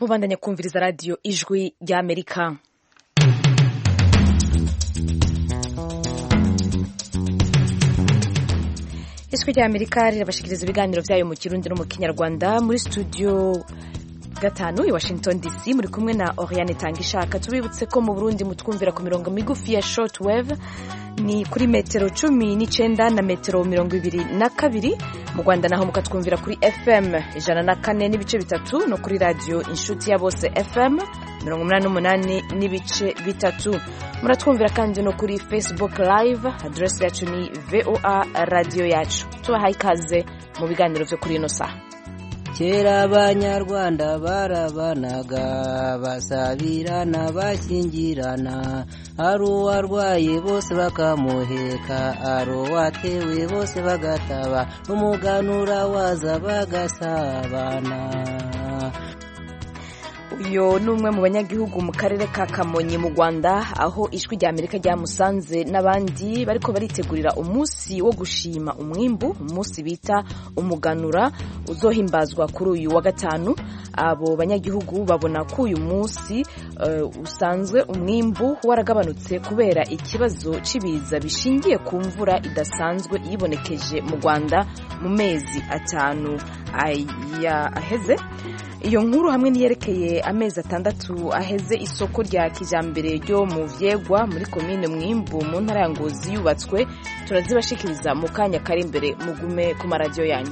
mubandanya kumviriza radiyo ijwi ry'amerika ijwi ry'amerika rirabashikiriza ibiganiro byayo mu kirundi no mu kinyarwanda muri studio gatanu i washington dc muri kumwe na oriane tangishaka tubibutse ko mu burundi mutwumvira ku mirongo migufi ya short wave ni kuri metero cumi n'icenda na metero mirongo ibiri na kabiri mu rwanda naho mukatwumvira kuri fm ijana na kane n'ibice bitatu no kuri radiyo inshuti ya bose fm mirongo umunani n'umunani n'ibice bitatu muratwumvira kandi no kuri facebook live adresi yacu ni voa radiyo yacu tubahaye ikaze mu biganiro byo kuri ino saha kera abanyarwanda barabanaga basabirana bashyingirana ari uwarwaye bose bakamuheka ari uwatewe bose bagataba n'umuganura waza bagasabana uyu ni umwe mu banyagihugu mu karere ka kamonyi mu rwanda aho ijwi rya amerika ryamusanze n'abandi bariko baritegurira umunsi wo gushima umwimbu umunsi bita umuganura uzohimbazwa kuri uyu wa gatanu abo banyagihugu babona ko uyu munsi uh, usanzwe umwimbu waragabanutse kubera ikibazo cy'ibiza bishingiye ku mvura idasanzwe yibonekeje mu rwanda mu mezi atanu aheze iyo nkuru hamwe niyerekeye amezi atandatu aheze isoko rya kijambere ryo mu vyegwa muri komine mwimbu mu ntara ya ngozi yubatswe turazibashikiriza mu kanya kari imbere mugume ku maradiyo yanyu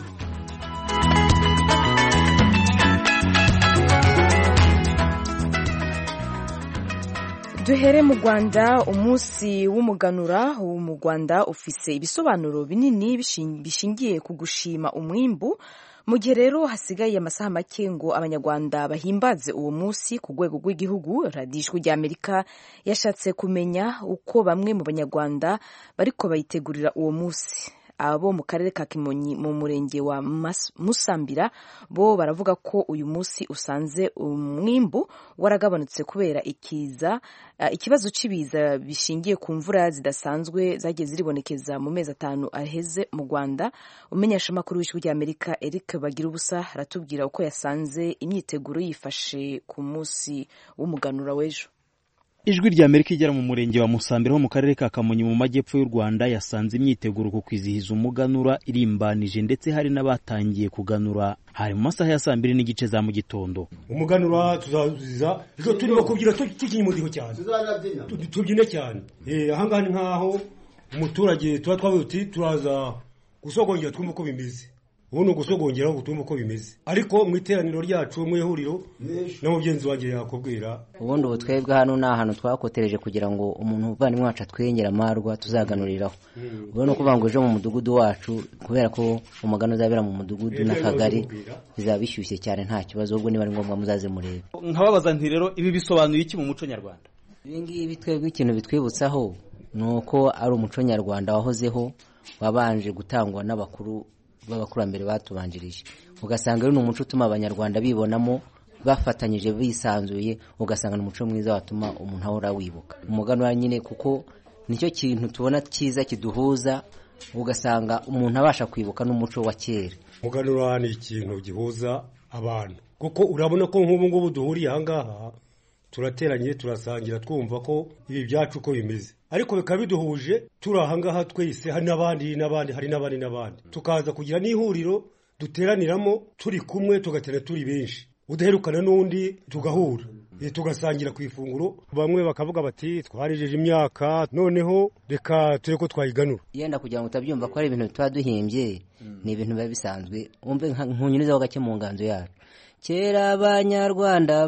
duhere mu rwanda umunsi w'umuganura wo mu rwanda ufise ibisobanuro binini bishingiye ku gushima umwimbu mu gihe rero hasigaye amasaha make ngo abanyarwanda bahimbaze uwo munsi ku rwego rw'igihugu radiyo ijwi ry'amerika yashatse kumenya uko bamwe mu banyarwanda bariko bayitegurira uwo munsi abo mu karere ka kimonyi mu murenge wa musambira bo baravuga ko uyu munsi usanze umwimbu waragabanutse kubera ikiza ikibazo cy'ibiza bishingiye ku mvura zidasanzwe zagiye ziribonekeza mu mezi atanu aheze mu rwanda umenyeshamakuru w'ijwi ry'amerika eric bagira ubusa aratubwira uko yasanze imyiteguro yifashe ku munsi w'umuganura w'ejo ijwi rya amerika igera mu murenge wa musambira ho mu karere ka kamonyi mu majyepfo y'u rwanda yasanze imyiteguro ku kwizihiza umuganura irimbanije ndetse hari n'abatangiye kuganura hari mu masaha ya saa mbiri n'igice za mu gitondo umuganura tuzaziza ejo turimo kubyina tukinnye umudiho cyane tubyine cyane ahangaha ni nk'aho umuturage tuba twavuye uti turaza gusogongera twumve uko bimeze ubu ni ugusogongera ngo tumve uko bimeze ariko mu iteraniro ryacu mu ihuriro na mugenzi wanjye yakubwira ubundi ubu twebwe hano ni ahantu twakotereje kugira ngo umuntu uvandimwe wacu atwengera amarwa tuzaganuriraho ubwo ni ukuvuga ngo ejo mu mudugudu wacu kubera ko umugani uzabera mu mudugudu n'akagari bizaba bishyushye cyane nta kibazo ahubwo niba ari ngombwa muzaze murebe nkababaza nti rero ibi bisobanuye iki mu muco nyarwanda ibi ngibi twebwe ikintu bitwibutsaho ni uko ari umuco nyarwanda wahozeho wabanje gutangwa n'abakuru b'abakurambere batubanjirije ugasanga ari umuco utuma abanyarwanda bibonamo bafatanyije bisanzuye ugasanga ni umuco mwiza watuma umuntu ahora wibuka umuganura nyine kuko nicyo kintu tubona cyiza kiduhuza ugasanga umuntu abasha kwibuka n'umuco wa kera umuganura ni ikintu gihuza abantu kuko urabona ko nk'ubu ngubu duhuriye ahangaha turateranye turasangira twumva ko ibi byacu uko bimeze ariko bikaba biduhuje turi ahangaha twese hari n'abandi n'abandi hari n'abandi n'abandi tukaza kugira n'ihuriro duteraniramo turi kumwe tugaterana turi benshi udaherukana n'undi tugahura tugasangira ku ifunguro bamwe bakavuga bati twarijeje imyaka noneho reka ture ko twayiganura yenda kugira ngo utabyumva ko ari ibintu tuba duhimbye ni ibintu biba bisanzwe wumve nkunyurizaho gake mu nganzo yacu kera abanyarwanda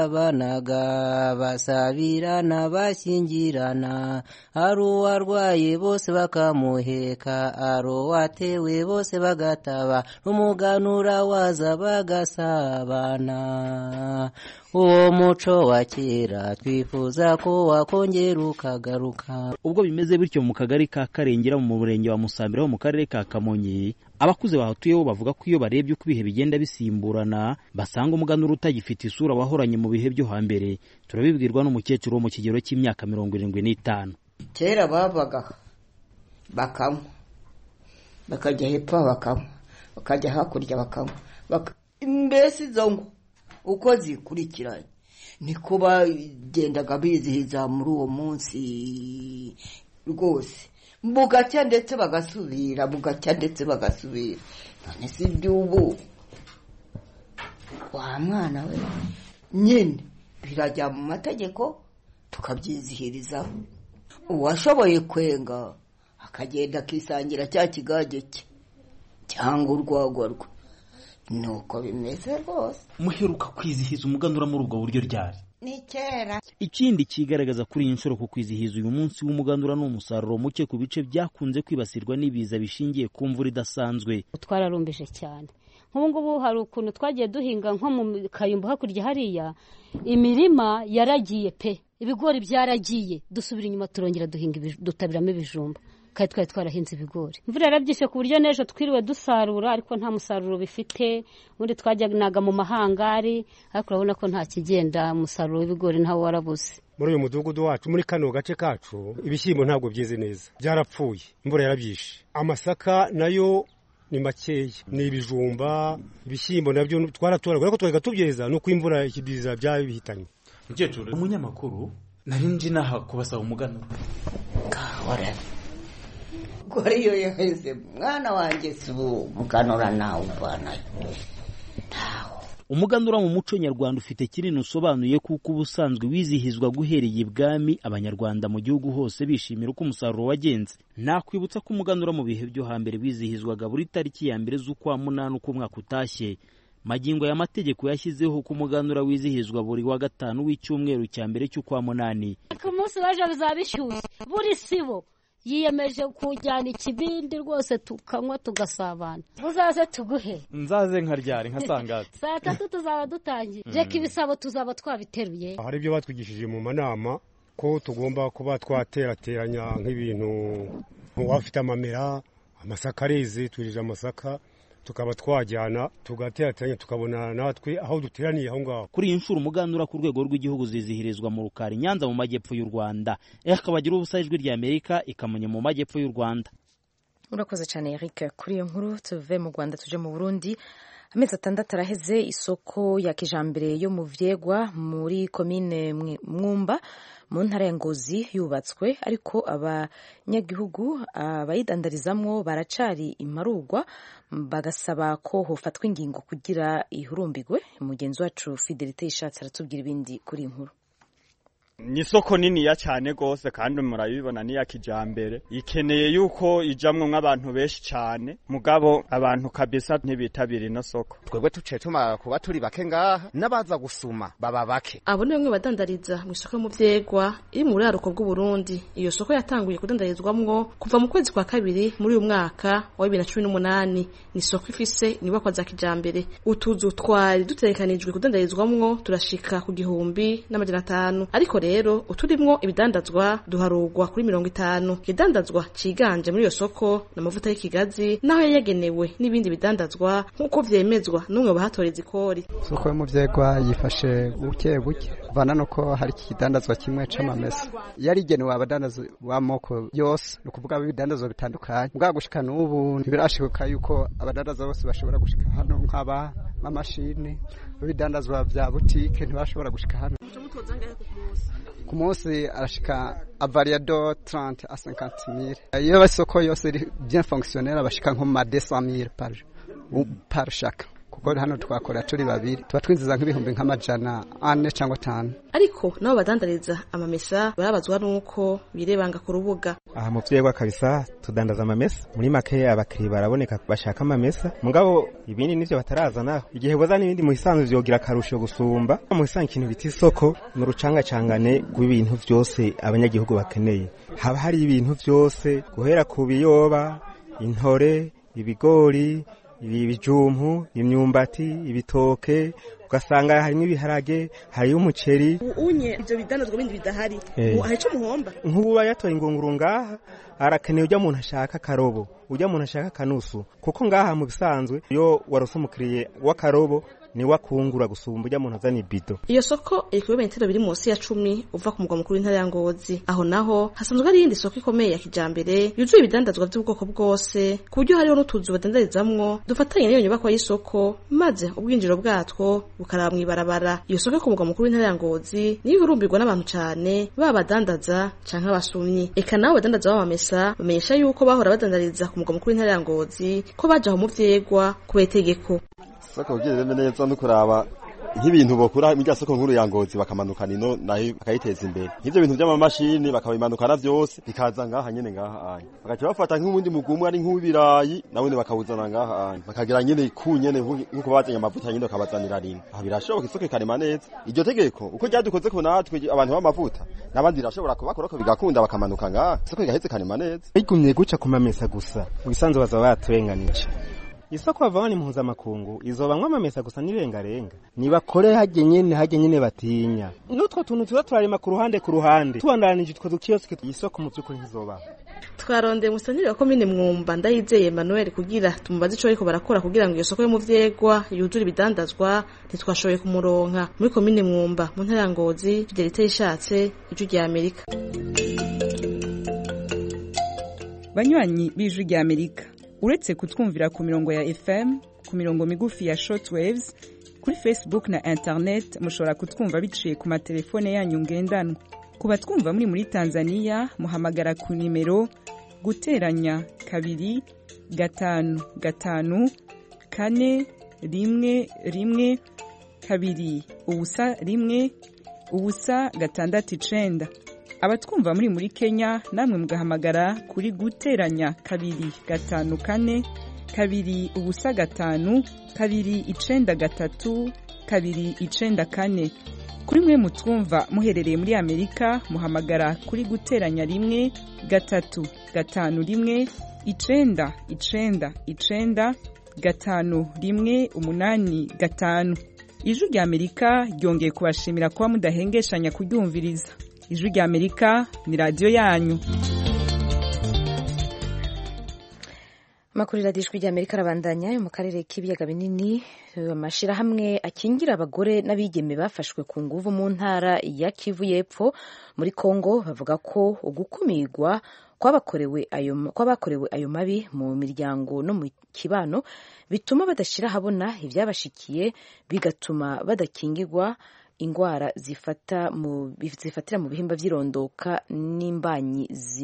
barabanaga basabirana bashyingirana ari uwarwaye bose bakamuheka ari uwatewe bose bagataba n'umuganura waza bagasabana uwo muco wa kera twifuza ko wakongera ukagaruka ubwo bimeze bityo mu kagari ka karengera mu murenge wa musambira ho mu karere ka kamonyi abakuze bahatuyeho bavuga ko iyo barebye uko ibihe bigenda bisimburana basanga umuganura utagifite isura wahoranye mu bihe byo hambere turabibwirwa n'umukecuru wo mu kigero cy'imyaka mirongo irindwi n'itanu kera babaga bakanywa bakajya hepfo bakanywa bakajya hakurya bakanywa mbese izo ngo uko zikurikiranye niko bagendaga bizihiza muri uwo munsi rwose bugacya ndetse bagasubira bugacya ndetse bagasubira none si iby'ubu wa mwana we nyine birajya mu mategeko tukabyizihirizaho uwashoboye kwenga akagenda akisangira cya kigage cye cyangwa urwagwa rwe ni uko bimeze rwose muheruka kwizihiza umuganura muri ubwo buryo ryari ni kera ikindi kigaragaza kuri iyi nshuro ku kwizihiza uyu munsi w'umuganura ni umusaruro muke ku bice byakunze kwibasirwa n'ibiza bishingiye ku mvura idasanzwe twararumbije cyane nk'ubu ngubu hari ukuntu twagiye duhinga nko mu kayumbu hakurya hariya imirima yaragiye pe ibigori byaragiye dusubira inyuma turongera duhinga dutabiramo ibijumba kandi twari twarahinze ibigori imvura yarabyishe ku buryo n'ejo twiriwe dusarura ariko nta musaruro bifite ubundi twajyanaga mu mahangari ariko urabona ko nta kigenda umusaruro w'ibigori ntawo warabuze muri uyu mudugudu wacu muri kano gace kacu ibishyimbo ntabwo byeze neza byarapfuye imvura yarabyishe amasaka nayo ni makeya ni ibijumba ibishyimbo nabyo twaratoragura ariko twajyaga tubyeza nuko imvura ikidiza byabihitanye mukecuru umunyamakuru nari nje inaha kubasaba umuganura kahora gore iyo yaheze mwana wanjye si ubu muganura nawe uvanayo ntaho umuganura mu muco nyarwanda ufite kinini usobanuye kuko ubusanzwe wizihizwa guhereye ibwami abanyarwanda mu gihugu hose bishimira uko umusaruro wagenze nakwibutsa ko umuganura mu bihe byo hambere wizihizwaga buri tariki ya mbere z'ukwa munani uko umwaka utashye magingo ya mategeko yashyizeho ko umuganura wizihizwa buri wa gatanu w'icyumweru cya mbere cy'ukwa munani ku munsi w'ejo bizaba bishyushye buri sibo yiyemeje kujyana ikibindi rwose tukanywa tugasabana uzaze tuguhe nzaze nkaryari nka sangati saa tatu tuzaba dutangiye reka ibisabo tuzaba twabiteruye hari ibyo batwigishije mu manama ko tugomba kuba twaterateranya nk'ibintu nk'uwafite amamera amasaka areze twirije amasaka tukaba twajyana tugaterateranya tukabona natwe aho duteraniye aho ngaho kuri iyi nshuro umuganura ku rwego rw'igihugu zizihirizwa mu rukari nyanza mu majyepfo y'u rwanda akabagira ubusa ijwi rya amerika ikamenya mu majyepfo y'u rwanda urakoze cyane eric kuri iyo nkuru tuve mu rwanda tuje mu burundi amezi atandatu araheze isoko ya kijambere yo mu vyegwa muri komine mwumba mu ntara ya ngozi yubatswe ariko abanyagihugu abayidandarizamwo baracari imparugwa bagasaba ko hofatwa ingingo kugira ihurumbigwe mugenzi wacu fidelite ishatse aratubwira ibindi kuri iyi nkuru ni isoko niniya cyane rwose kandi murabibona niya kijambere ikeneye yuko ijamwo nk'abantu benshi cyane mugabo abantu kabisa ntibitabira ino soko twebwe tuciye tumara kuba turi bake ngaha n'abaza gusuma baba bake abo ni bamwe badandariza mu isoko mu vyegwa iri mu buraruko bw'uburundi iyo soko yatanguye kudandarizwamwo kuva mu kwezi kwa kabiri muri uyu mwaka wa bibiri na cumi n'umunani ni isoko ifise inyubakwa za kijambere utuzu twari dutegekanijwe kudandarizwamwo turashika ku gihumbi n'amajana atanu ariko rero rero uturimwo ibidandazwa duharugwa kuri mirongo itanu ikidandazwa ciganje muri iyo soko ni amavuta y'ikigazi naho yayagenewe n'ibindi bidandazwa nk'uko vyemezwa n'umwe bahatoreza ikori soko yo mu vyegwa yifashe buke buke vana nuko hari ikidandazwa kimwe c'amamesa yarigenewe abadandazi b'amoko yose ni ukuvuga ibidandazwa bitandukanye bwa gushika n'ubu ntibirashika yuko abadandaza bose bashobora gushika hano nk'aba mamashini ibidandazwa vya butike ntibashobora gushika hano ku munsi arashika avariado 30 a 50 mille iyo isoko yose iri bien fonctionnel bashika nko ma 200 mille par par chaque kuko hano twakora turi babiri tuba twinjiza nk'ibihumbi nk'amajana ane cyangwa atanu ariko nabo badandariza amamesa barabazwa nuko birebanga ku rubuga aha mu vyegwa kabisa tudandaza amamesa muri make abakiriya baraboneka bashaka amamesa mugabo ibindi nivyo batarazana igihe bozana ibindi mu bisanzwe vyogira akarusho gusumba mu bisanzwe ikintu bita isoko ni urucangacangane rw'ibintu vyose abanyagihugu bakeneye haba hari ibintu vyose guhera ku biyoba intore ibigori ibijumpu imyumbati ibitoke ugasanga harimo ibiharage hariyo umuceri unye ivyo bidandazwa bindi bidahari hari ico muhomba nk'ubu yatoye ingunguru ngaha arakeneye ujya muntu ashaka akarobo ujya muntu ashaka akanusu kuko ngaha mu bisanzwe iyo warose umukiriye w'akarobo niwe akungura gusumba ujya muntu azana ibido iyo soko iri ku birometero biri munsi ya cumi uva ku mugwa mukuru w'intara ya ngozi aho naho hasanzwe hari iyindi soko ikomeye ya kijambere yuzuye ibidandazwa by'ubwoko bwose ku buryo hariho n'utuzu badandarizamwo dufatanye n'iyo nyubakwa y'isoko maze ubwinjiro bwatwo bukaraba mw'ibarabara iyo soko yo ku mugwa mukuru w'intara ya ngozi niyo ihurumbirwa n'abantu cane baba abadandaza canke abasumyi eka nabo badandaza b'amamesa bamenyesha yuko bahora badandariza ku mugwa mukuru w'intara ya ngozi ko baje aho mu vyegwa kubera itegeko soko ugerereme neza no kuraba nk'ibintu bokura muri soko nkuru ya ngozi bakamanukana ino nayo bakayiteza imbere nk'ivyo bintu vy'amamashini bakabimanukana vyose bikaza ngaha nyene ngaha anya bagaca bafata nk'ubundi mugumwe ari nk'uw'ibirayi nawone bakawuzana ngaha anya bakagira nyene ku nyene nk'uko bazanye amavuta nyene bakabazanira rimwe aha birashoboka isoko ikarema neza iryo tegeko uko ryadukoze ko natwe abantu b'amavuta n'abandi birashobora kubakorako bigakunda bakamanuka ngaha isoko igaheze ikarema neza bigumye guca ku mamesa gusa mu bisanzwe bazaba baturenganije isoko bava ni mpuzamakungu izobamwo amamesa gusa n'irengarenga nibakore hajye nyene hajye nyene batinya n'utwo tuntu tuza turarema ku ruhande ku ruhande tubandanije utwo dukiyosike isoko mu by'ukuri ntizobaho twarondeye umusanire wa komine mwumba ndayizeye emmanuel kugira tumubaze ico bariko barakora kugira ngo iyo soko yo mu vyegwa yuzure ibidandazwa ntitwashoboye kumuronka muri komine mwumba mu ntara ya ngozi fidelite yishatse ijwi rya amerika banywanyi b'ijwi rya amerika uretse kutwumvira ku mirongo ya fm ku mirongo migufi ya shortwaves kuri facebook na internet mushobora kutwumva biciye ku matelefone yanyu ngendanwa ku batwumva muri muri tanzania muhamagara ku nimero guteranya kabiri gatanu gatanu kane rimwe rimwe kabiri ubusa rimwe ubusa gatandatu icenda abatwumva muri muri kenya namwe mugahamagara kuri guteranya kabiri gatanu kane kabiri ubusa gatanu kabiri icenda gatatu kabiri icenda kane kuri mwe mutwumva muherereye muri amerika muhamagara kuri guteranya rimwe gatatu gatanu rimwe icenda icenda icenda gatanu rimwe umunani gatanu ijwi rya amerika ryongeye kubashimira kuba mudahengeshanya kuryumviriza ijwi rya amerika ni radiyo yanyu amakuru radiyo ijwi rya amerika arabandanya yo mu karere k'ibiyaga binini amashyirahamwe akingira abagore n'abigeme bafashwe ku nguvu mu ntara ya kivu y'epfo muri congo bavuga ko ugukumirwa kwabakorewe ayo mabi mu miryango no mu kibano bituma badashyira ahabona ibyabashikiye bigatuma badakingirwa indwara zifata mu zifatira mu bihimba by'irondoka n'imbanyi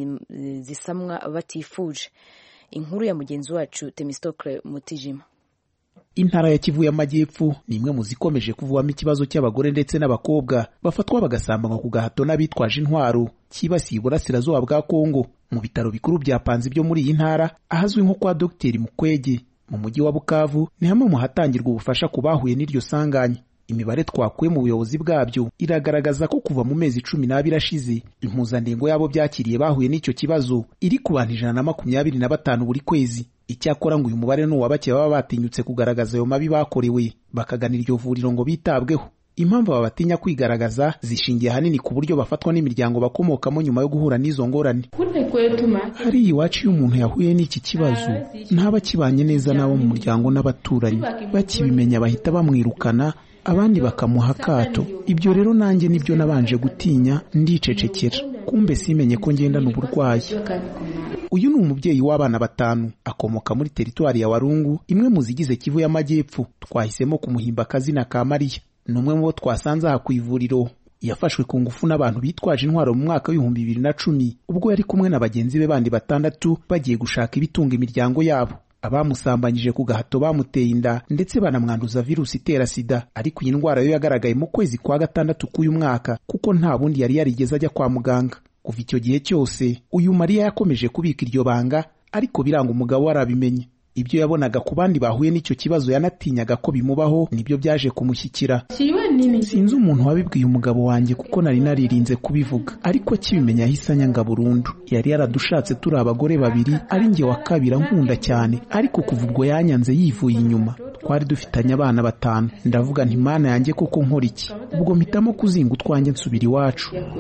zisamwa batifuje inkuru ya mugenzi wacu temistokle mutijima intara ya kivu y'amajyepfo ni imwe mu zikomeje kuvamo ikibazo cy'abagore ndetse n'abakobwa bafatwa bagasambanywa ku gahato n'abitwaje intwaro cyibasiye uburasirazuba bwa kongo mu bitaro bikuru bya panzi byo muri iyi ntara ahazwi nko kwa dogiteri mukwege mu mujyi wa bukavu ni hamwe mu hatangirwa ubufasha ku bahuye n'iryo sanganya imibare twakuye mu buyobozi bwabyo iragaragaza ko kuva mu mezi cumi n'abiri ashize impuzandengo y'abo byakiriye bahuye n'icyo kibazo iri ku bantu ijana na makumyabiri na batanu buri kwezi icyakora ngo uyu mubare ni uwa bake baba batinyutse kugaragaza ayo mabi bakorewe bakagana iryo vuriro ngo bitabweho impamvu aba batinya kwigaragaza zishingiye ahanini ku buryo bafatwa n'imiryango bakomokamo nyuma yo guhura n'izo ngorane hariya iwacu iyo umuntu yahuye n'iki kibazo ntaba akibanye neza n'abo mu muryango n'abaturanyi bakibimenya bahita bamwirukana abandi bakamuha akato ibyo rero nanjye nibyo nabanje gutinya ndicecekera kumbe simenye ko ngendana uburwayi uyu ni umubyeyi w'abana batanu akomoka muri teritwari ya warungu imwe mu zigize kivu y'amajyepfo twahisemo kumuhimba akazina ka mariya ni umwe mu bo twasanze aha ku ivuriro yafashwe ku ngufu n'abantu bitwaje intwaro mu mwaka w'ibihumbi bibiri na cumi ubwo yari kumwe na bagenzi be bandi batandatu bagiye gushaka ibitunga imiryango yabo abamusambanyije ku gahato bamuteye inda ndetse banamwanduza virusi itera sida ariko iyi ndwara yo yagaragaye mu kwezi kwa gatandatu k'uyu mwaka kuko nta bundi yari yarigeze ajya kwa muganga kuva icyo gihe cyose uyu mariya yakomeje kubika iryo banga ariko biranga umugabo we arabimenye ibyo yabonaga ku bandi bahuye n'icyo kibazo yanatinyaga ko bimubaho nibyo byaje kumushyikira sinzi umuntu wabibwiye umugabo wanjye kuko nari naririnze kubivuga ariko akibimenya yahise anyanga burundu yari yaradushatse turi abagore babiri ari njye wa kabiri ankunda cyane ariko kuva ubwo yanyanze yivuye inyuma twari dufitanye abana batanu ndavuga nti mana yanjye koko nkora iki ubwo mpitamo kuzinga utwanjye nsubira iwacu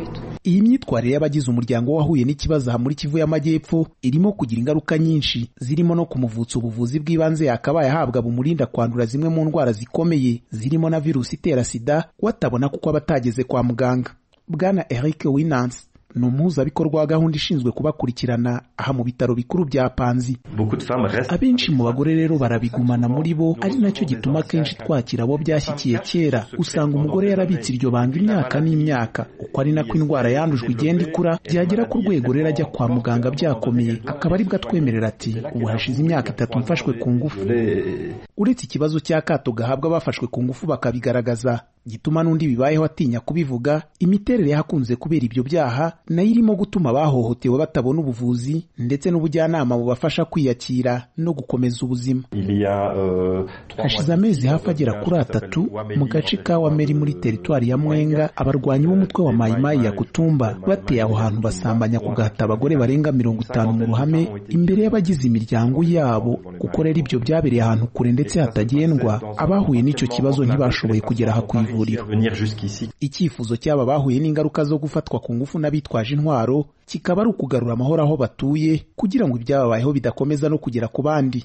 iyi myitwarire y'abagize umuryango wahuye n'ikibazo aha muri kivu y'amajyepfo irimo kugira ingaruka nyinshi zirimo no kumuvutsa ubuvuzi bw'ibanze yakabaye ahabwa bumurinda kwandura zimwe mu ndwara zikomeye zirimo na virusi itera sida watabona kuko aba atageze kwa muganga bwana eric winans ni umuhuzabikorwa wa gahunda ishinzwe kubakurikirana aha mu bitaro bikuru bya panzi abenshi mu bagore rero barabigumana muri bo ari nacyo gituma akenshi twakira abo byashyikiye kera usanga umugore yarabitse iryo banga imyaka n'imyaka uko ari nako indwara yandujwe igenda ikura byagera ku rwego rero ajya kwa muganga byakomeye akaba aribwo atwemerera ati ubu hashize imyaka itatu mfashwe ku ngufu uretse ikibazo cy'akato gahabwa abafashwe ku ngufu bakabigaragaza gituma n'undi bibayeho atinya kubivuga imiterere y'ahakunze kubera ibyo byaha nayo irimo gutuma abahohotewe batabona ubuvuzi ndetse n'ubujyanama bubafasha kwiyakira no gukomeza ubuzima hashize amezi hafi agera kuri atatu mu gace ka wameri muri teritwari ya mwenga abarwanyi b'umutwe wa mayimayi ya kutumba bateye aho hantu basambanya ku gahata abagore barenga mirongo itanu mu ruhame imbere y'abagize imiryango yabo kuko rero ibyo byabereye ahantu kure ndetse hatagendwa abahuye n'icyo kibazo ntibashoboye kugera aha ku ivuriro icyifuzo cy'aba bahuye n'ingaruka zo gufatwa ku ngufu n'abitwaje intwaro kikaba ari ukugarura amahoro aho batuye kugira ngo ibyababayeho bidakomeza no kugera ku bandi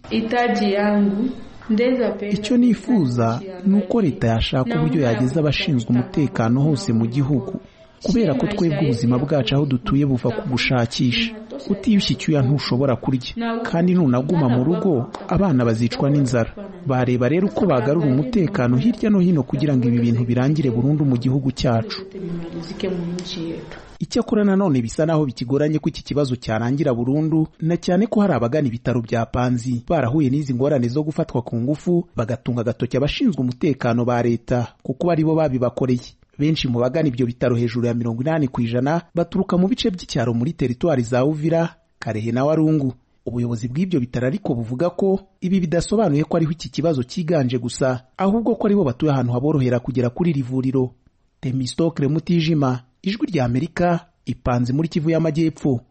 icyo nifuza ni uko leta yashaka uburyo yageza abashinzwe umutekano hose mu gihugu kubera ko twebwe ubuzima bwacu aho dutuye buva ku gushakisha utiyushye icyuya ntushobora kurya kandi nunaguma mu rugo abana bazicwa n'inzara bareba rero uko bagarura umutekano hirya no hino kugira ngo ibi bintu birangire burundu mu gihugu cyacu icyakora nanone bisa naho bikigoranye ko iki kibazo cyarangira burundu na cyane ko hari abagana ibitaro bya panzi barahuye n'izi ngorane zo gufatwa ku ngufu bagatunga agatoki abashinzwe umutekano ba leta kuko ari bo babibakoreye benshi mu bagana ibyo bitaro hejuru ya mirongo inani ku ijana baturuka mu bice by'icyaro muri teritwari za uvira karehe na warungu ubuyobozi bw'ibyo bitaro ariko buvuga ko ibi bidasobanuye ko ariho iki kibazo cyiganje gusa ahubwo ko aribo batuye ahantu haborohera kugera kuri iri vuriro temistokre mutijima ijwi rya amerika ipanze muri kivu y'amajyepfo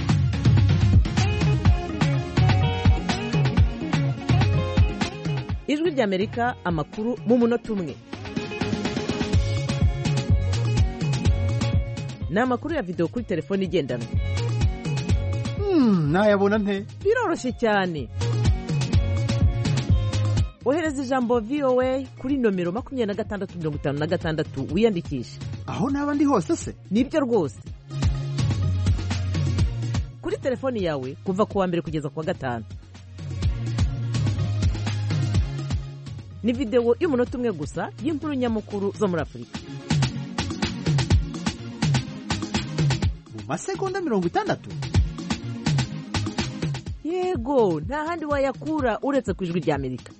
ijwi rya amerika amakuru mu munota umwe ni amakuru ya videwo kuri telefone igendanwa nayabona nte biroroshye cyane ohereza ijambo voa kuri nomero makumyabiri na gatandatu mirongo itanu na gatandatu wiyandikishe aho naba ndi hose se nibyo rwose kuri telefoni yawe kuva ku wa mbere kugeza ku wa gatanu ni videwo y'umunota umwe gusa y'inkuru nyamukuru zo muri afurika mu masegonda mirongo itandatu yego nta handi wayakura uretse ku ijwi rya amerika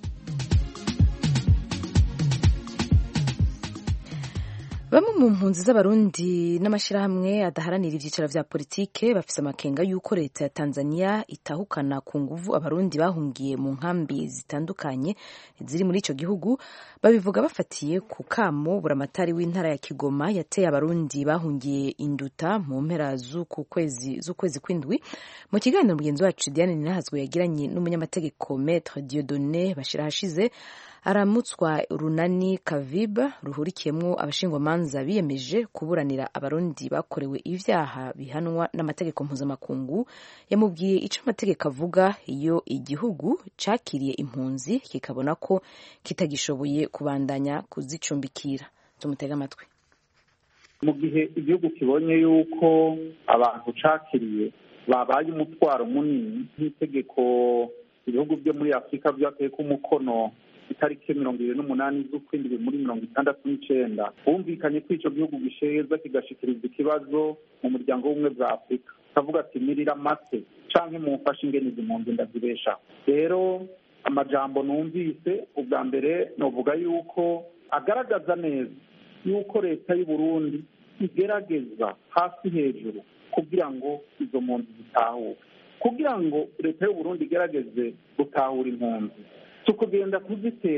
bamwe mu mpunzi z'abarundi n'amashyirahamwe adaharanira ibyicaro vya politike bafise amakenga y'uko leta ya tanzania itahukana ku nguvu abarundi bahungiye mu nkambi zitandukanye ziri muri ico gihugu babivuga bafatiye ku kamo buramatari w'intara ya kigoma yateye abarundi bahungiye induta mu mpera z'ukwezi kw'indwi mu kiganiro mugenzi wacu diane ninahazwe yagiranye n'umunyamategeko metre diodone bashira hashize aramutswa runani kaviba ruhurikiyemo abashingwamanza biyemeje kuburanira abarundi bakorewe ibyaha bihanwa n'amategeko mpuzamakungu yamubwiye icyo amategeko avuga iyo igihugu cyakiriye impunzi kikabona ko kitagishoboye kubandanya kuzicumbikira tumutege amatwi mu gihe igihugu kibonye yuko abantu cakiriye babaye umutwaro munini nk'itegeko ibihugu byo muri afurika byateye ko umukono itariki mirongo irindwi n'umunani z'ukwindwi muri mirongo itandatu n'icenda bumvikanye ko ico gihugu gisheza kigashikiriza ikibazo mu muryango w'ubumwe bwa afurika kavuga ati mirira mate canke mumfashe ingene izi mpunzi ndazibeshaho rero amajambo numvise ubwa mbere novuga yuko agaragaza neza yuko leta y'u Burundi igerageza hasi hejuru kugira ngo izo mpunzi zitahuke kugira ngo leta y'u Burundi igerageze gutahura impunzi si ukugenda kuzitera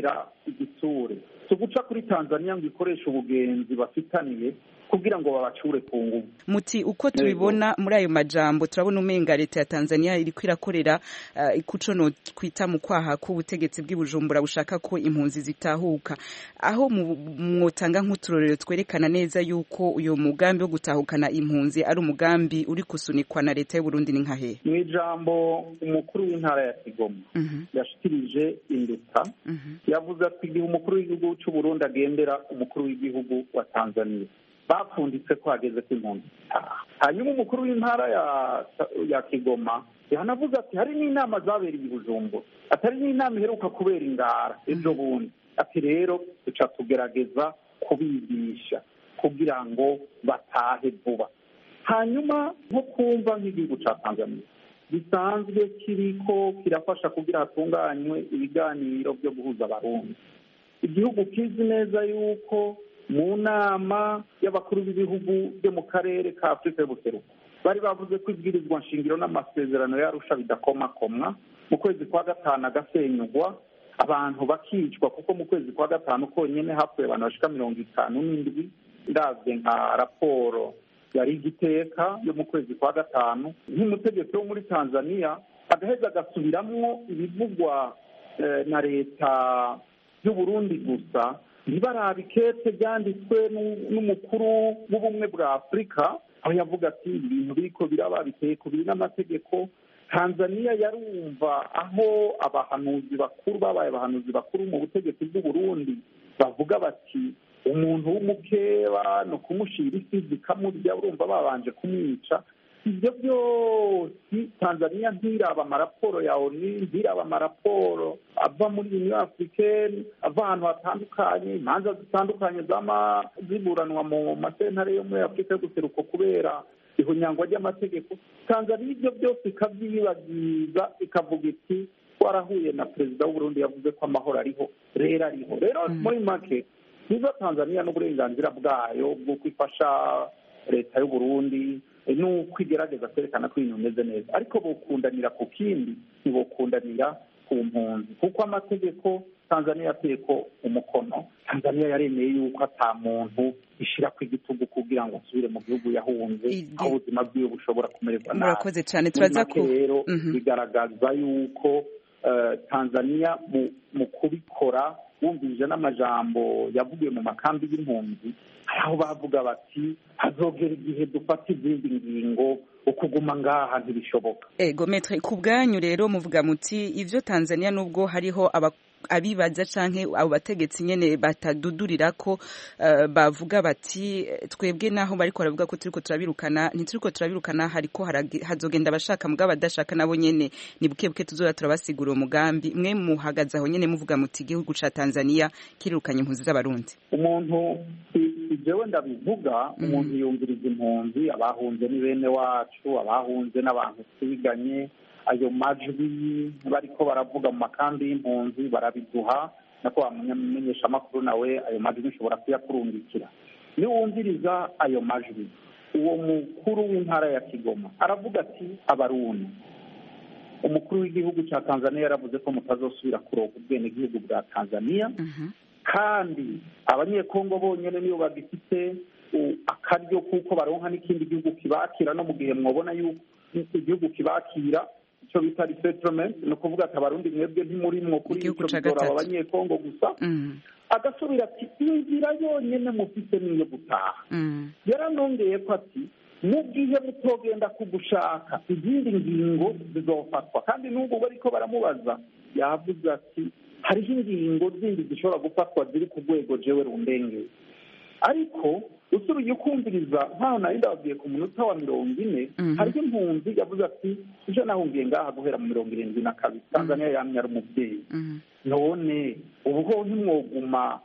igitsure si uguca kuri tanzania ngo ikoreshe ubugenzi bafitaniye kugira ngo babacure ku nguvu muti uko tubibona muri ayo majambo turabona umenga leta ya Tanzania iriko irakorera uh, kuco no twita mu kwaha k'ubutegetsi bw'ibujumbura bushaka ko impunzi zitahuka aho mwotanga nk'uturorero twerekana neza yuko uyo mugambi wo gutahukana impunzi ari umugambi uri kusunikwa na leta y'u Burundi ni nkahe mu ijambo umukuru w'intara ya Kigoma uh -huh. yashikirije induta uh -huh. yavuze ati igihe umukuru w'igihugu cy'u Burundi agendera umukuru w'igihugu wa Tanzania bapfunditse ko hageze ko impunzi hanyuma umukuru w'intara ya ya kigoma yanavuze ati hari n'inama zabereye i bujumbura atari n'inama iheruka kubera ingara ejo bundi ati rero duca tugerageza kubigisha kugira ngo batahe vuba hanyuma nko kumva nk'igihugu cya tanzania gisanzwe kiriko kirafasha kugira hatunganywe ibiganiro byo guhuza abarundi igihugu kizi neza yuko mu nama y'abakuru b'ibihugu byo mu karere ka afurika y'ubuseruko bari bavuze ko ibwirizwa nshingiro n'amasezerano yarusha bidakomakomwa mu kwezi kwa gatanu agasenyugwa abantu bakicwa kuko mu kwezi kwa gatanu konyine hapfuye abantu bashika mirongo itanu n'indwi ndabye nka raporo yari igiteka yo mu kwezi kwa gatanu nk'umutegetsi wo muri tanzania agaheza agasubiramwo ibivugwa na leta y'uburundi gusa ntibarabe ikete ryanditswe n'umukuru w'ubumwe bwa afurika aho yavuga ati ibintu biriko biraba biteye ku biri n'amategeko tanzania yarumva aho abahanuzi bakuru babaye abahanuzi bakuru mu butegetsi bw'uburundi bavuga bati umuntu w'umukeba ni ukumushira isi zikamurya urumva babanje kumwica ibyo byose tanzania ntiraba amaraporo ya oni ntiraba amaraporo ava muri uniyo afurikeni ava ahantu hatandukanye imanza zitandukanye zama ziburanwa mu masentare yo muri afurika yo guseruko kubera ihunyangwa ry'amategeko tanzania ibyo byose ikabyibagiza ikavuga iti twarahuye na perezida w'uburundi yavuze ko amahoro ariho rero ariho rero muri make niba tanzania n'uburenganzira bwayo bw'uko ifasha leta y'uburundi nuko igerageza kwerekana ko ibintu bimeze neza ariko bokundanira ku kindi ntibokundanira ku mpunzi kuko amategeko tanzania yateye ko umukono tanzania yaremeye yuko ata muntu ishyira ku igitugu kugira ngo asubire mu gihugu yahunze aho ubuzima bwiwe bushobora kumererwa nabi murakoze cyane turaza ko rero bigaragaza yuko tanzania mu kubikora bumvise n'amajambo yavugiwe mu makambi y'impunzi hari aho bavuga bati hazogera igihe dufata izindi ngingo ukuguma ngaha ntibishoboka ego metre ku bwanyu rero muvuga muti ivyo tanzania nubwo hariho aba abibaza canke abo bategetsi nyene batadudurira ko uh, bavuga bati twebwe naho bariko baravuga ko turiko turabirukana ntituriko turabirukana hariko hazogenda abashaka mugabo badashaka nabo nyene ni buke buke tuzoza turabasigura umugambi mwe muhagaze aho nyene muvuga muti igihugu ca Tanzania kirirukanye impunzi z'abarundi umuntu jewe ndabivuga umuntu yumviriza impunzi abahunze ni bene wacu abahunze n'abantu twiganye ayo majwi bariko baravuga mu makambi y'impunzi barabiduha nako wamenyesha amakuru nawe ayo majwi ushobora kuyakurungikira niwumviriza ayo majwi uwo mukuru w'intara ya kigoma aravuga ati abarundi umukuru w'igihugu cya tanzania yaravuze ko mutazosubira kuronka ubwenegihugu bwa tanzania kandi abanyekongo bonyine nibo bagifite akaryo kuko baronka n'ikindi gihugu kibakira no mu gihe mwabona yuko igihugu kibakira icyo bita resettlement ni ukuvuga ati abarundi mwebwe ntimurimwo kuri icyo bigora abanyekongo gusa agasubira ati inzira yonyine mufite niyo gutaha yaranongeye ko ati mu gihe mutogenda kugushaka izindi ngingo zizofatwa kandi n'ubwo bariko baramubaza yavuze ati hariho ingingo zindi zishobora gufatwa ziri ku rwego jewe rundengeye ariko usubiye ukumviriza nkaho nari ndababwiye ku munota wa mirongo ine hariho impunzi yavuze ati ije nahungiye ngaha guhera mu mirongo irindwi na kabiri tanzania yamye ari umubyeyi none ubuho ntimwoguma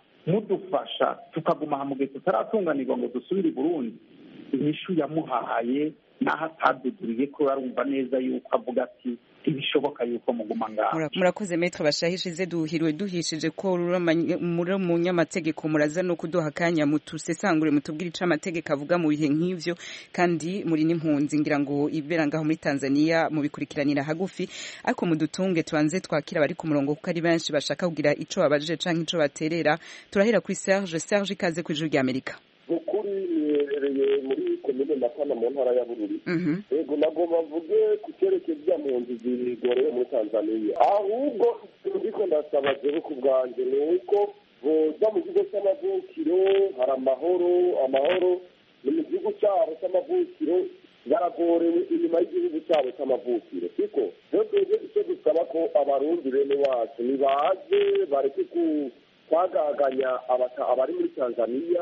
mudufasha tukaguma aha mu gihe tutaratunganirwa ngo dusubire i burundi inyishu yamuhaye n'aho ataduduriye ko arumva neza yuko avuga ati ntibishoboka yuko muguma ngaho Mura- murakoze metre bashahishije duhiriwe duhishije ko muri umunyamategeko muraza no kuduha akanya mutusesangure mutubwire ico amategeko avuga mu bihe nk'ivyo kandi muri n'impunzi ngira ngo ibera ngaho muri Tanzania mubikurikiranira hagufi ariko mudutunge tubanze twakira bari ku murongo kuko ari benshi bashaka kugira ico babajije canke ico baterera turahera kuri Serge Serge ikaze ku ijuru rya Amerika ukuri niherereye muri komine matana mu ntara ya bururi Mhm. yego nagomba mvuge ku cyerekeye bya mpunzi zigorewe muri tanzania ahubwo ndiko ndasaba jewe ku bwanjye ni uko boza mu kigo cy'amavukiro hari amahoro amahoro ni mu gihugu cyabo cy'amavukiro baragorewe inyuma y'igihugu cyabo cy'amavukiro siko rero twebwe icyo dusaba ko abarundi bene wacu nibaze bareke ku kwagaganya abata- abari muri tanzania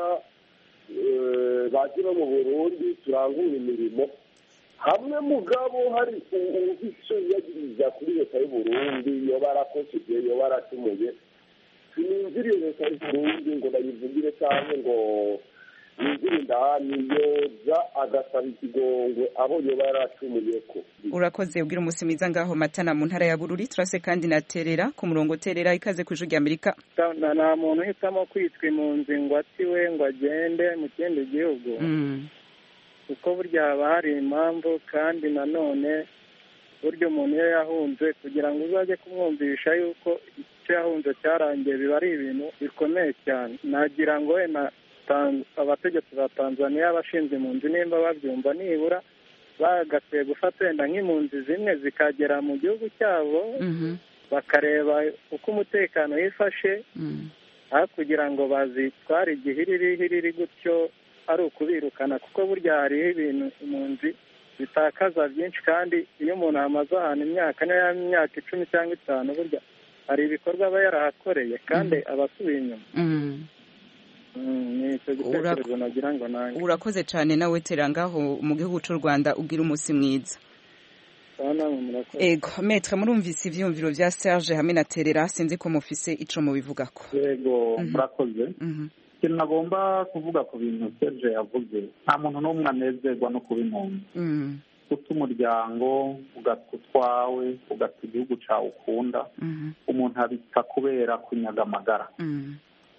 eh, baje no mu burundi turangure imirimo hamwe mugabo hari uwufise yagiriza kuri leta y'uburundi yoba arakosheje yoba aracumuye sininziriye leta y'uburundi ngo ndayivugire cyangwa ngo ninzire indani yoza agasaba ikigongwe abo yoba yaracumuyeko urakoze ubwira umunsi mwiza ngaho matana mu ntara ya Bururi turase kandi na Terera ku murongo Terera ikaze ku ijuru rya Amerika nta nta muntu uhitamo kwitwa impunzi ngo atiwe ngo agende mu kindi gihugu Mm. kuko burya haba hari impamvu kandi nanone burya umuntu iyo yahunze kugira ngo uzajye kumwumvisha yuko icyo yahunze cyarangiye biba ari ibintu bikomeye cyane nagira ngo wenda Tan- abategetsi ba tanzaniya abashinzwe impunzi nimba babyumva nibura bagakwiye gufata wenda nk'impunzi zimwe zikagera mu gihugu cyabo Mhm. bakareba uko umutekano wifashe Mm. aho kugira ngo bazitware igihiriri hiriri gutyo ari ukubirukana kuko burya hariho ibintu impunzi zitakaza byinshi kandi iyo umuntu amaze ahantu imyaka niyo yaba imyaka icumi cyangwa itanu burya hari ibikorwa aba yarahakoreye kandi aba asubiye inyuma Mm. Mm, ni icyo gitekerezo nagira ngo nange urakoze cyane nawe Terera ngaho mu gihugu cy'u Rwanda ubwira umunsi mwiza Sawa namwe murakoze ego metre murumvise ivyumviro vya Serge hamwe na Terera sinzi ko mufise ico mubivugako yego murakoze ikintu nagomba kuvuga ku bintu serge yavuze nta muntu n'umwe anezerwa no kuba impunzi Mm. guta umuryango ugata utwawe ugata igihugu cyawe ukunda Mhm. umuntu abita kubera kunyaga amagara Mm.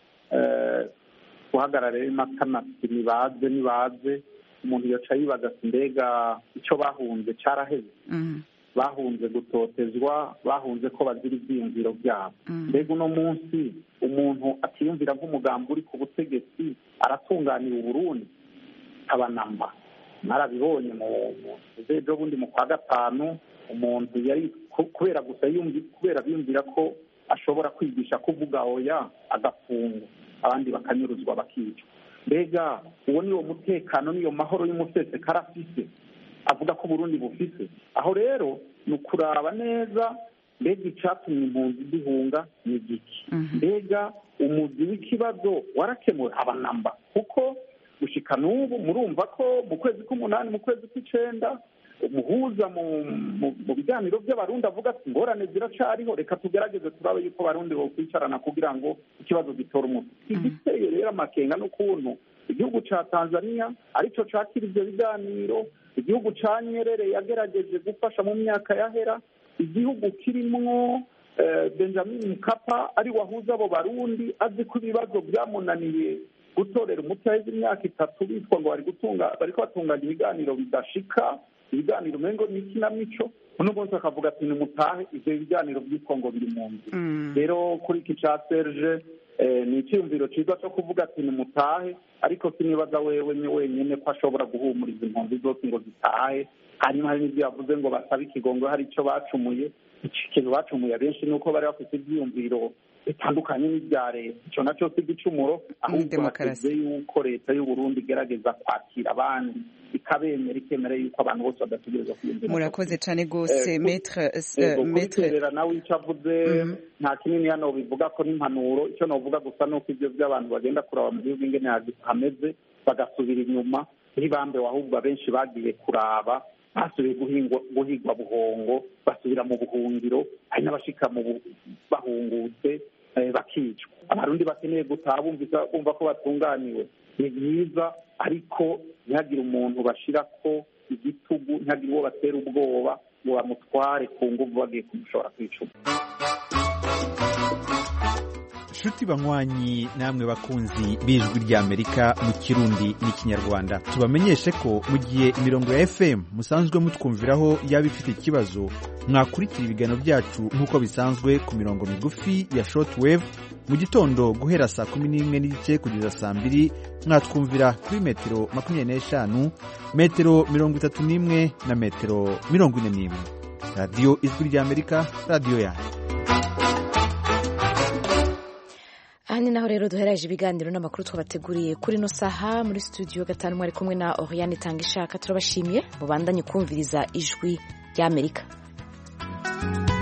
Eh, guhagarara rero imatana ati nibaze nibaze umuntu yaca yibaza ati mbega icyo bahunze cyaraheze Mm. bahunze gutotezwa bahunze ko bazira ibyiyumviro byabo Mm. mbega uno munsi umuntu atiyumvira nk'umugambi uri ku butegetsi aratunganira uburundi abanamba narabibonye mu mu- ejo bundi mu kwa gatanu umuntu yari ku- kubera gusa yumvi kubera biyumvira ko ashobora kwigisha kuvuga oya agafungwa abandi bakanyuruzwa bakicwa mbega uwo ni wo mutekano n'iyo mahoro y'umusesekara afise avuga ko uburundi bufise aho rero ni ukuraba neza mbega icatumye impunzi zihunga ni igiki mbega umuzi w'ikibazo warakemuwe abanamba kuko gushika n'ubu murumva ko mu kwezi k'umunani mu kwezi kw'icenda umuhuza mu mu- mu biganiro by'abarundi avuga ati ingorane ziracariho reka tugerageze turabe yuko abarundi bokwicarana kugira ngo ikibazo gitore umuti igiteye rero amakenga n'ukuntu igihugu ca tanzania arico cakira ivyo biganiro igihugu ca nyerere yagerageje gufasha mu myaka yahera igihugu kirimwo eh, benjamin mkapa ari wahuza abo barundi azi ko ibibazo byamunaniye gutorera umuti haheze imyaka itatu bitwa ngo bari gutunga bariko batunganya ibiganiro bidashika ibiganiro umengo ni ikinamico uno munsi akavuga ati nimutahe ivyo biganiro byitwa ngo biri mu nzu rero kuri iki ca serge eh, ni icyumviro cyiza cyo kuvuga ati nimutahe ariko sinibaza wewe ni wenyine ko ashobora guhumuriza impunzi zose ngo zitahe hanyuma hari n'ibyo yavuze ngo basabe ikigongo hari icyo bacumuye ikintu bacumuye abenshi ni uko bari bafite ibyiyumviro bitandukanye n'ibya leta icyo nacyo si igicumuro ahubwo hateze yuko leta y'uburundi igerageza kwakira abandi ikabemera ikemera yuko abantu bose badategereza kwiyumvira murakoze cyane rwose metre Yego, metre kubiterera nawe icyo avuze nta kinini hano bivuga ko n'impanuro icyo navuga gusa ni uko ibyo by'abantu bagenda kuraba mu gihugu ingene hagi- hameze bagasubira inyuma ntibambe ahubwo abenshi bagiye kuraba basubiye guhingwa guhigwa buhongo basubira mu buhungiro hari n'abashika mu bu- bahungutse eh, bakicwa abarundi bakeneye gutaha bumvisa bumva ko batunganiwe ni byiza ariko ntihagire umuntu bashira ko igitugu ntihagire uwo batera ubwoba ngo bamutware ku nguvu bagiye kumushobora kwicuma nshuti banywanyi namwe bakunzi b'ijwi ry'amerika mu kirundi n'ikinyarwanda tubamenyeshe ko mu gihe imirongo ya fm musanzwe mutwumviraho yaba ifite ikibazo mwakurikira ibiganiro byacu nk'uko bisanzwe ku mirongo migufi ya shortwave mu gitondo guhera saa kumi n'imwe n'igice kugeza saa mbiri mwatwumvira kuri metero makumyabiri n'eshanu metero mirongo itatu n'imwe na metero mirongo ine n'imwe radiyo ijwi ry'amerika radiyo yanyu aha ni naho rero duhereje ibiganiro n'amakuru twabateguriye kuri ino saha muri studio gatanu mwari kumwe na Oriane Tanga ishaka turabashimiye mubandanye kumviriza ijwi ry'Amerika